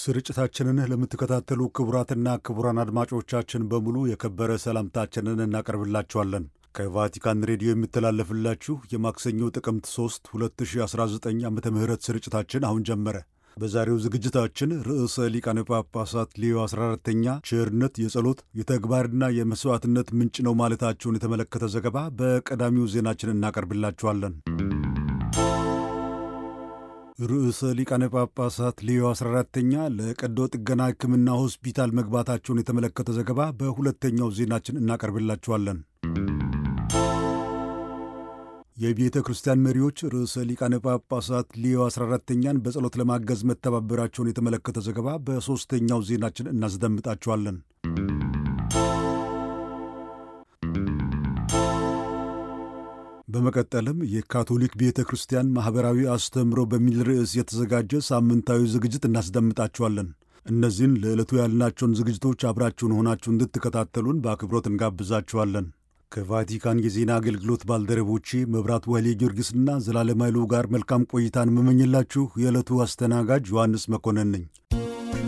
ስርጭታችንን ለምትከታተሉ ክቡራትና ክቡራን አድማጮቻችን በሙሉ የከበረ ሰላምታችንን እናቀርብላችኋለን። ከቫቲካን ሬዲዮ የሚተላለፍላችሁ የማክሰኞ ጥቅምት 3 2019 ዓ ም ስርጭታችን አሁን ጀመረ። በዛሬው ዝግጅታችን ርዕሰ ሊቃነ ጳጳሳት ሌዮ 14ተኛ ቸርነት የጸሎት የተግባርና የመሥዋዕትነት ምንጭ ነው ማለታቸውን የተመለከተ ዘገባ በቀዳሚው ዜናችን እናቀርብላችኋለን። ርዕሰ ሊቃነ ጳጳሳት ሌዮ 14ተኛ ለቀዶ ጥገና ሕክምና ሆስፒታል መግባታቸውን የተመለከተ ዘገባ በሁለተኛው ዜናችን እናቀርብላችኋለን። የቤተ ክርስቲያን መሪዎች ርዕሰ ሊቃነ ጳጳሳት ሌዮ 14ተኛን በጸሎት ለማገዝ መተባበራቸውን የተመለከተ ዘገባ በሦስተኛው ዜናችን እናስደምጣችኋለን። በመቀጠልም የካቶሊክ ቤተ ክርስቲያን ማኅበራዊ አስተምህሮ በሚል ርዕስ የተዘጋጀ ሳምንታዊ ዝግጅት እናስደምጣችኋለን። እነዚህን ለዕለቱ ያልናቸውን ዝግጅቶች አብራችሁን ሆናችሁ እንድትከታተሉን በአክብሮት እንጋብዛችኋለን። ከቫቲካን የዜና አገልግሎት ባልደረቦቼ መብራት ወህሌ ጊዮርጊስና ዘላለም ኃይሉ ጋር መልካም ቆይታን መመኝላችሁ የዕለቱ አስተናጋጅ ዮሐንስ መኮንን ነኝ።